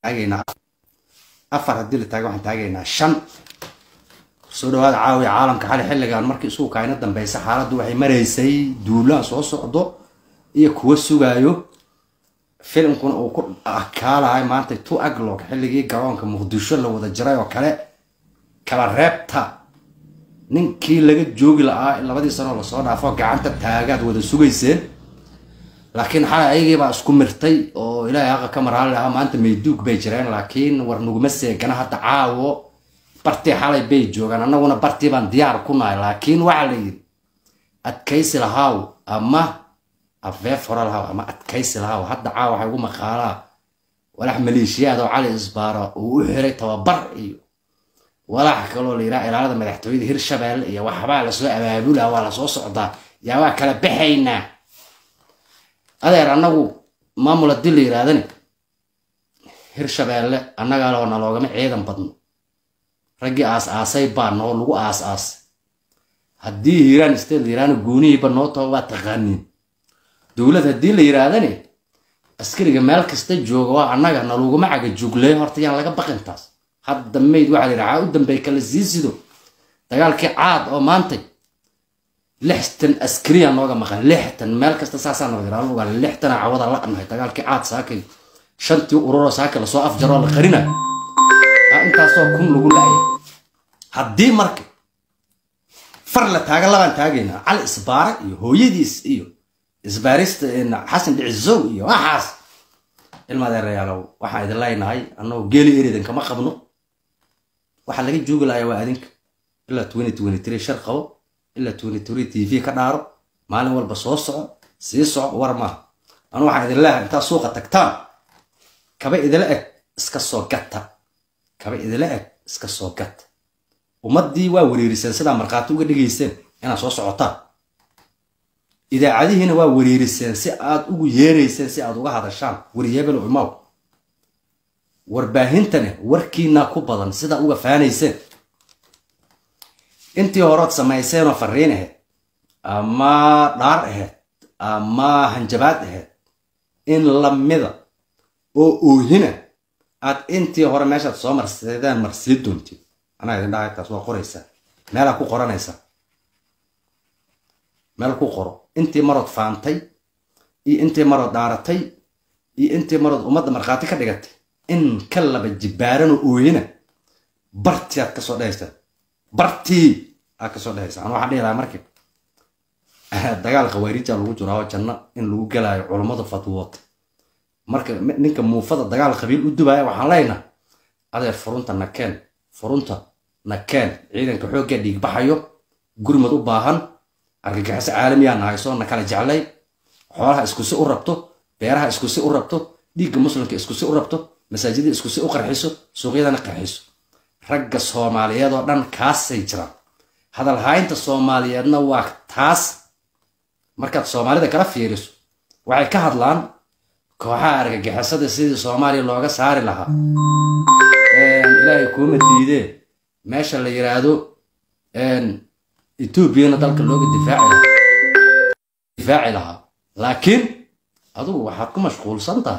taagaynaa afar haddii la taaga waxaan taagaynaa shan soo dhawaada caawiya caalamka xali xilligan markii isugu kaayna dambeysa xaaladdu waxay maraysay duulaan soo socdo iyo kuwa sugaayo filimkuna uu ku akaalahay maanta two aglog xilligii garoonka muqdisho la wada jiray oo kale kala reebta ninkii laga joogi la-aa labadii sanoo lasoo dhaafo gacanta taagaad wada sugayseen laakiin xalay ayagiibaa isku mirtay oo ilaahay haqa ka maraali lahaa maanta mayduug bay jireen laakiin war nuguma seegana hadda caawo bartii xalay bay joogaan annaguna bartii baan diyaar ku nahay laakiin waxaa la yidhi adkaysi lahaaw ama afeef hore lahaaw ama adkaysi lahaaw hadda caawa waxay ugu maqaalaa walax maleeshiyaad oo cali isbaara uu u xiray tababar iyo walax kaloo la yidhaha ilaalada madaxtooyada hirshabeelle iyo waxbaa lasoo abaabulaa waa lasoo socdaa yaa waa kala baxaynaa adeer annagu maamul haddii la yidhaahdani hirshabeelle annagaa loo naloogama ciidan badno raggii aas aasay baa noo lagu aas aasay haddii hiiraan state la yidhahdana goonihiiba noo taho waa taqaaniin dowlad haddii la yidhaahdani askariga meel kasta jooga waa annaga naluguma caga jugleeyo horta yaan laga baqintaas hadda mayd waxaa la yidhaha u dambey kala sii sido dagaalkii caad oo maantay lixtan askariya nooga maqan lixtan meel kasta saasaa noga yidhaha lugaa lixtana cawada la'nahay dagaalkii caad saakay shantii ururoo saaka lasoo afjaroo la qarinayo intaasoo kun lagu la'aya haddii marka far la taaga labaan taagaynaa cali isbaara iyo hooyadiis iyo isbaarista xasan dhicisow iyo waxaas ilmadeerayaalow waxaan idin leenahay annagoo geeli eridan kama qabno waxaa laga joogi lahayaa waa adinka ilaa twenty twenty three shar qabo ilaa twenty three t v ka dhaaro maalin walba soo soco sii soco war maaha anu waxaan idin leeyahay intaad suuqa tagtaan kaba idila eg iska soo gata kaba idila eg iska soo gata ummaddii waa wereeriseen sidaa markhaati uga dhigayseen inaad soo socotaan idaacadihiina waa wereeriseen si aad ugu yeerayseen si aad uga hadashaan waryeebel imaw warbaahintane warkiinaa ku badan sidaa uga faanayseen intii horood samayseenoo fariin ahayd ama dhaar ahayd ama hanjabaad ahayd in lamida oo oohina aad intii hore meeshaad soo marseedaan marsii doontid anaa idin dhahay taas waa qoraysaa meelaa ku qoranaysaa meel ku qoro intii marood faantay iyo intii marood dhaaratay iyo intii marood ummadda markhaati ka dhigatay in ka laba jibbaaranoo ooyina bartii aad kasoo dhehaysaa bartii aad kasoo dhehaysaa an waxaan dhihi lahaa markii dagaal khawaariija lagu jiro oo janno in lagu gelaayo culummadu fatwoota marka ninka muufada dagaal qabiil u dubaaya waxaan leenaha adeer furunta nakeen furunta nakeen ciidanka xooggaa dhiigbaxayo gurmad u baahan argagixiso caalamiyaa nahayso na kala jeclay xoolaha iskusi u rabto beeraha iskusi u rabto dhiigga muslimka iskusi u rabto masaajida iskusi u qarxiso suuqyadana qarxiso ragga soomaaliyeed oo dhan kaasay jiraan hadalhaynta soomaaliyeedna waa taas markaad soomaalida kala fiiriso waxay ka hadlaan kooxaha argagixisada sidii soomaaliya looga saari lahaa ilaahay kuuma diidee meesha la yiraahdo etoobiyana dalka looga difaaci lahaa difaaci lahaa laakiin adugu waxaad ku mashquulsan tahay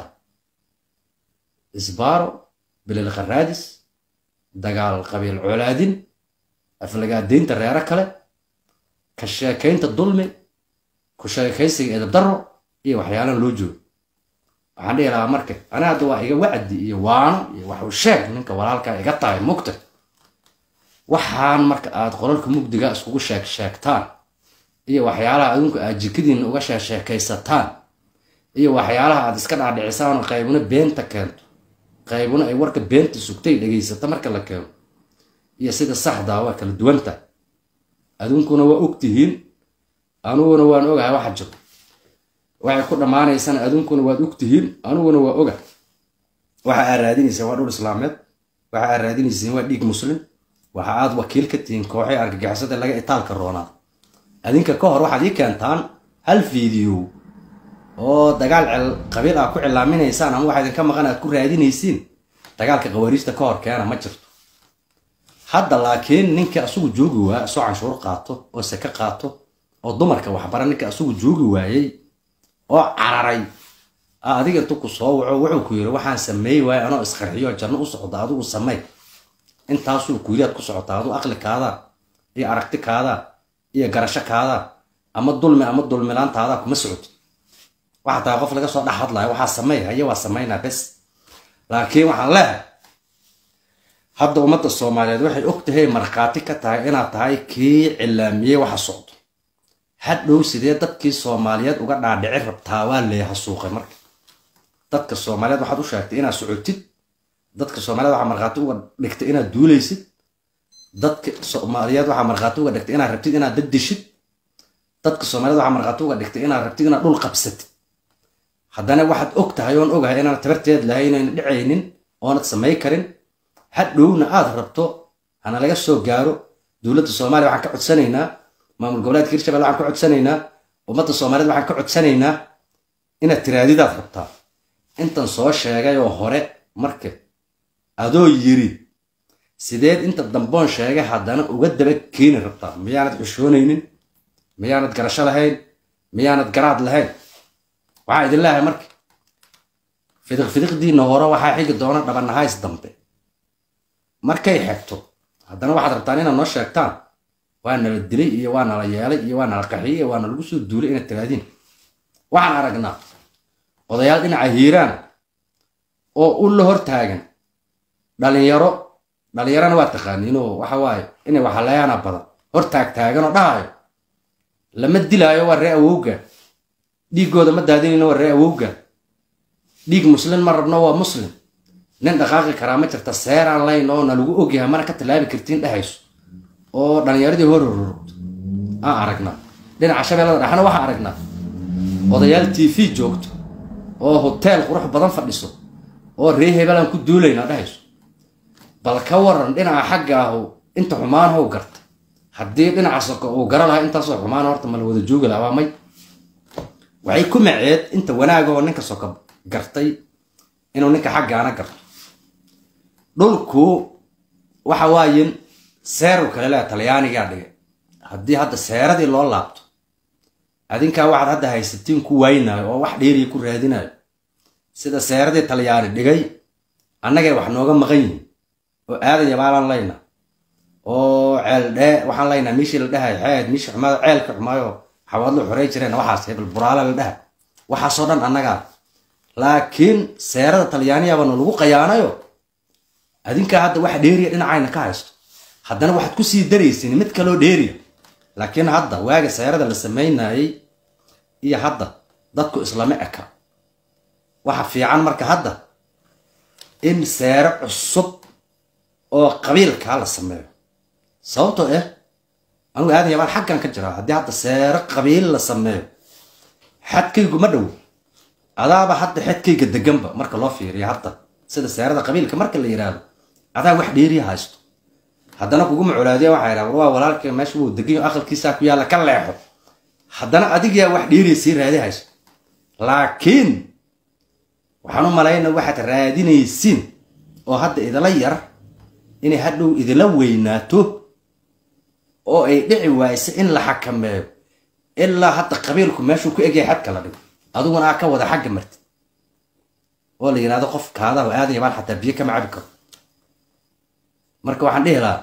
isbaaro bilil kharaadis dagaal qabiil colaadin aflagaadaynta reero kale ka sheekaynta dulmi ku sheekaysiga edabdarro iyo waxyaalaan loo joogo waxaan dhihi lahaa marka ani hadda waa iga wacdi iyo waano iyo waxuu sheeg ninka walaalkaa iga tahay mugta waxaan marka aad qolalka mugdiga iskugu sheeg sheegtaan iyo waxyaalaha adinku aad jikadiinna uga sheesheekaysataan iyo waxyaalaha aad iska dhaadhicisaan qaybuna beenta keento qaybuna ay warka beenta sugtay dhegaysata marka la keeno iyo sida saxdaa waa kala duwanta adunkuna waa ogtihiin aniguna waan ogahay waxa jiro waxay ku dhammaanaysana adunkuna waad ogtihiin aniguna waa oga waxa aad raadinayseen waa dhul islaameed waxa aad raadinayseen waa dhiig muslim waxa aad wakiil ka tihiin kooxii argagixisada laga itaalka roonaad adinka ka hor waxaad ii keentaan hal fiideo oo dagaal qabiil aad ku cilaaminaysaan ama waxa idinka maqan aad ku raadinaysiin dagaalka khawaariijta ka hor keena ma jirto hadda laakiin ninka asugu joogi waaya isoo canshuur qaato oo seke qaato oo dumarka waxbara ninka asugu joogi waayey oo cararay adiga intu ku soo waco wuxuu ku yiri waxaan sameey waaye anoo isqarxiyo janno u socda adigu samey intaasuu ku yiri aad ku socotaa adigu aqlikaada iyo aragtikaada iyo garashokaada ama dulmi ama dulmilaantaada kuma socotid waxaa tahay qof laga soo dhex hadlayo waxaa samey haye waa samaynaa bes laakiin waxaan leehay hadda ummadda soomaaliyeed waxay og tahay markhaati ka tahay inaad tahay kii cilaamiyey waxa socdo hadhow sidee dadkii soomaaliyeed uga dhaadhici rabtaa waa leeyaha suuqay marka dadka soomaaliyeed waxaad u sheegtay inaad socotid dadka soomaaliyeed waxaa markhaati uga dhigtay inaad duulaysid dadka soomaaliyeed waxaa markhaati uga dhigtay inaad rabtid inaad daddishid dadka soomaaliyeed waxaa markhaati uga dhigtay inaad rabtid inaad dhul qabsatid haddana waxaad og tahay oon ogahay inaanad tabarteed lahayn inayna dhicaynin oonad samay karin hadhowna aad rabto hana laga soo gaaro dowladda soomaaliya waxaan ka codsanaynaa maamul goboleedka hirshabelle waxaan ka codsanaynaa ummadda soomaaliyeed waxaan ka codsanaynaa inaad tiraadidaad rabtaa intan soo sheegay oo hore marka adoo yiri sideed inta damboon sheegay haddana uga daba keeni rabtaa miyaanad xushoonaynin miyaanad garasho lahayn miyaanad garaad lahayn waxaa idin leehay marka fidiq fidiqdiina hore waxaa xigi doona dhabanahays dambe markay xegto haddana waxaad rabtaan inaad noo sheegtaan waa nala dilay iyo waa nala yeelay iyo waa nala qaxiyey iyo waa nalagu soo duulay inaad tiraadiin waxaan aragnaa odayaal dhinaca hiiraan oo u la hor taagan dhalinyaro dhalinyarana waa taqaaniinoo waxa waaye inay waxaleeyaana badan hor taag taagan oo dhahayo lama dilaayo waa ree awowga dhiiggooda ma daadinayno waa ree awowga dhiig muslim ma rabno waa muslim nin dhaqaaqi karaa ma jirta seeraan layn oo na lagu ogyahay mana ka tallaabi kartiin dhehayso oo dhalinyaradii hor hororogto aan aragnaa dhinaca shabeellada dhexna waxaan aragnaa odayaal t v joogto oo hoteel qurux badan fadhiso oo ree hebelaan ku duulaynaa dhehayso bal ka waran dhinaca xagga ahu inta xumaan how garta haddii dhinaca soko uu gara lahaa intaasoo xumaan horta ma la wada joogi lahaa waa may waxay ku maceed inta wanaagoo ninka soko gartay inuu ninka xaggaana garto dhulku waxa waayen seeru kale lea talyaanigaa dhigay haddii hadda seeradii loo laabto adinkaa waxaad hadda haysatiin ku waaynayo oo wax dheeriya ku raadinayo sida seeradii talyaani dhigay annagay wax nooga maqan yihiin oo aadaya baalaan layna oo ceeldhee waxaan laynaa miishii la dhahay xeed miishii xumaado ceelka xumaayo xawaadlo xorey jireen waxaas hebel buraale la dhaha waxaasoo dhan annagaa laakiin seerada talyaaniyabana lagu qayaanayo adinkaa hadda wax dheeriya dhinacayna ka haysto haddana waxaad ku sii daraysin mid kaloo dheeriya laakiin hadda waaga seerada la samaynayay iyo hadda dadku islama eka waxa fiican marka hadda in seero cusub oo qabiilkaa la sameeyo sababtoo ah anugu aadan yabaan xaggan ka jiraa haddii hadda seero qabiil la sameeyo xadkaygu ma dhow adaaba hadda xedkayga deganba marka loo fiiriyo hadda sida seerada qabiilka marka la yidhaahdo adaa wax dheeriya haysto haddana kuguma colaadiya waxaa yidhaha waa walaalka meesha wuu deganyo aqalkiisaa ku yaalla ka leexo haddana adigaa wax dheeriya sii raadi hayso laakiin waxaan u malayna waxaad raadinaysiin oo hadda idila yar inay hadhow idila weynaato oo ay dhici waayso in la xakameeyo ilaa hadda qabiilku meeshuu ku egyahay xadka la dhigo adiguna aa ka wada xagga martid oo la yidhahdo qof kaadaho aadaya baan xataa biyo kama cabi karo marka waxaan dhihi lahaa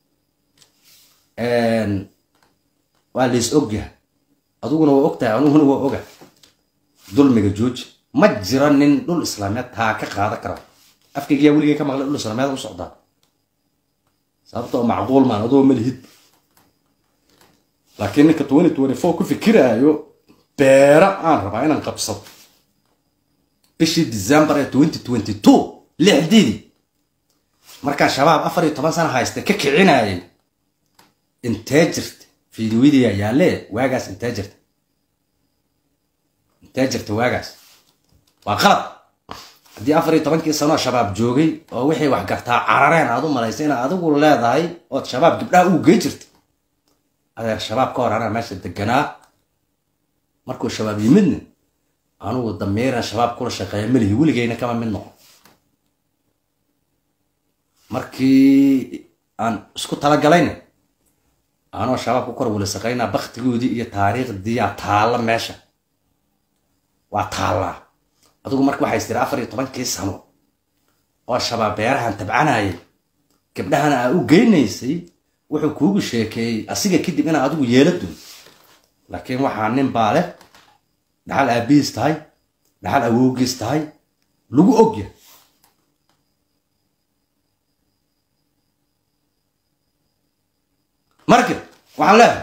waa lays ogyahay adiguna waa ogtahay aniguna waa oga dulmiga jooji ma jiro nin dhul islaameed taa ka qaada kara afkaygiyaa weligay ka maqlay dhul islaameed u socdaa sababtoo macquul maan adoo malihid laakiin ninka twenty twenty four ku fikiraayo beera aan rabaa inaan qabsado bishii december ee twenty twenty two lixdiidii markaan shabaab afar iyo toban sana haysta ka kicinayay intee jirta fiidiyadiya yaalle waagaas intee jirta intee jirta waagaas waa qalad haddii afar iyo tobankii sanoo shabaab joogay oo wixii wax gartaa carareen aad u malaysa inaad adigu leedahay ood shabaab gabdhaha uu gey jirta adeer shabaab ka hor anaa meesha deganaa markuu shabaab yimidna anugu damiiran shabaab kula shaqeeya melihi weligeyna kama mid noqon markii aan isku talagalayna anoo shabaab ku kor wala shaqaynaa baktigoodii iyo taariikhdiiyaa taalla meesha waa taallaa adigu marka waxay istiri afar iyo tobankii sano oo shabaab beerahan tabcanayay gabdhahana aa u geynaysay wuxuu kuugu sheekeeyey asiga kadib inaa adigu yeela doon laakiin waxaa nin baa leh dhaxal aabihiis tahay dhaxal awoogiis tahay lagu ogya marka waxaan leedahay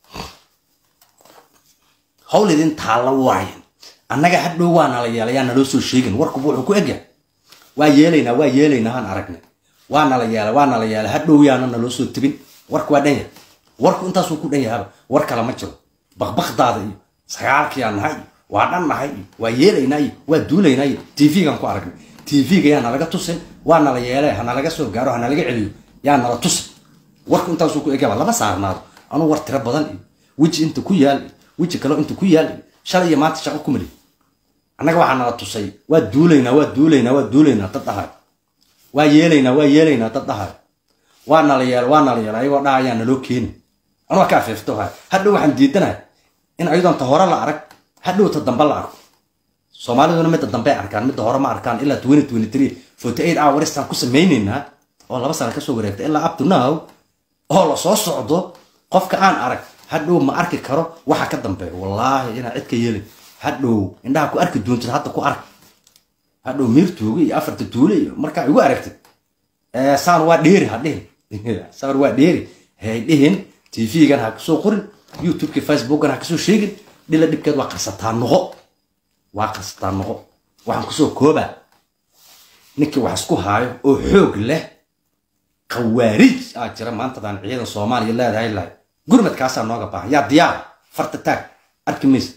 hawl idin taalla waayan annaga hadhow waa nala yeelayaa naloo soo sheegin warkuba wuxuu ku egyahay waa yeelaynaa waa yeelaynaa haan aragnay waa nala yeelay waa nala yeelay hadhow yaana naloo soo tebin warku waa dhan yahay warku intaasuu ku dhan yahaba war kale ma jiro bakbakdaada iyo sagaalkiyaa nahay iyo waa dhan nahay iyo waa yeelaynaa iyo waa duulaynaa iyo tv-gan ku aragnay tv-ga yaa nalaga tusin waa nala yeelay ha nalaga soo gaaro ha nalaga celiyo yaa nala tusin warku intaasuu ku egaba lama saarnaado anuu war tiro badan iyo weji inta ku yaal iyo weji kaleo inta ku yaal iyo shalay iyo maanta shaqo ku mali annaga waxaa nala tusay waa duulaynaa waa duulaynaa waa duulaynaa dad dhahay waa yeelaynaa waa yeelaynaa dad dhahay waa nala yeel waa nala yeel ayagoo dhaha ayaa naloo keeni anuu ka afeefto hay hadhow waxaan diidanahay in ayadoon ta hore la arag hadhow ta dambe la arko soomaaliduna midda dambe arkaan midda hore ma arkaan ilaa twenty twenty three forty eight hourstaan ku samaynaynaa oo laba sana kasoo wareegta ilaa up to now oo la soo socdo qofka aan arag hadhow ma arki karo waxa ka dambeeya wallaahi inaa cid ka yeelin hadhow indhaha ku arki doontid hadda ku ark hadhow miirtuuga iyo afarta tuule iyo markaa igu aragtid saan waa dheeri ha dhihin saan waa dheeri hay dhihin tv-gan ha kasoo qorin youtubeki facebookan ha kasoo sheegin dhila dhibkeed waa qarsataa noqo waa qarsataa noqo waxaan kusoo koobaa ninkii wax isku haayo oo xoog leh khawaarij aa jira maantadaan ciidan soomaaliya leedahay lahay gurmadkaasaa nooga baahan yaa diyaar farta taag arki maysa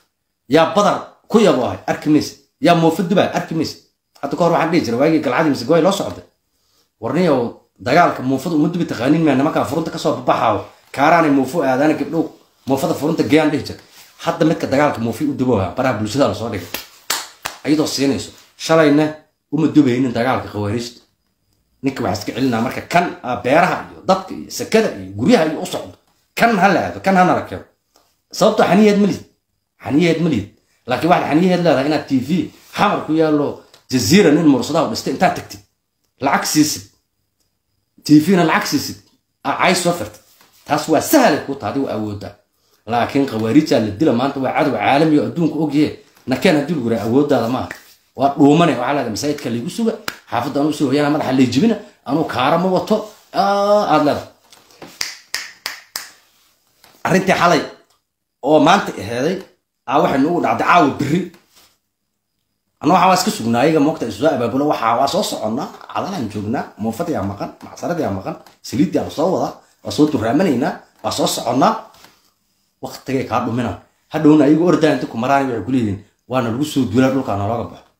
yaa badar ku yabo ahay arki maysa yaa moofa dubaay arki maysa hadda ka hor waxaan dhihi jiray waagii galcadii mise goy loo socday warniyow dagaalka muufada uma dubi taqaanin maa nimankaa furunta kasoo babaxaayo kaaraanay muufo aadaana gabdhow muufada furunta geeyaan dhihi jir hadda midka dagaalka muufi u dubooha baraha bulshada lasoo dhigay ayadoo siinayso shalayna uma dubaynin dagaalka khawaariijta ninka waxaa iska celinaa marka kan beeraha iyo dadka iyo sekada iyo guryaha iyo u socdo kan ha la aado kan ha nala keeno sababtoo xaniyaheed ma lihid xaniyaheed ma lihid laakiin waxaad xaniyaheed leedahay inaad t v xamar ku yaallo jaziira nin mursadaha u dhistay intaad tagtid lacag siisid tvna lacag siisid cay soo firtid taas waa sahlay ku taadi waa awooddaa laakiin khawaariijaa la dila maanta waa cadow caalami oo adduunka ogyahe nakeen haddii lagu yiraha awooddaada maaha waa dhuumane waxaa leedahay masaajidka laygu suga xaafadda anuu soo hoyana madaxa lay jibina anuu kaara ma wato aad leedahay arrintii xalay oo maanta aheeday aa waxay nugu dhacday caawa berri anna waxaa waa iska sugnaa ayaga moogta isu soo abaabulo waxaa waa soo soconnaa cadalaan joognaa muufadiyaa maqan macsaradiyaa maqan saliiddiyaa la soo wadaa waa soo duraamanaynaa waa soo soconnaa waktigay kaa dhuminaan hadhowna ayagu ordaa inta ku maraan waxay ku leeyihiin waana lagu soo duulaa dhulkaa nalooga baxo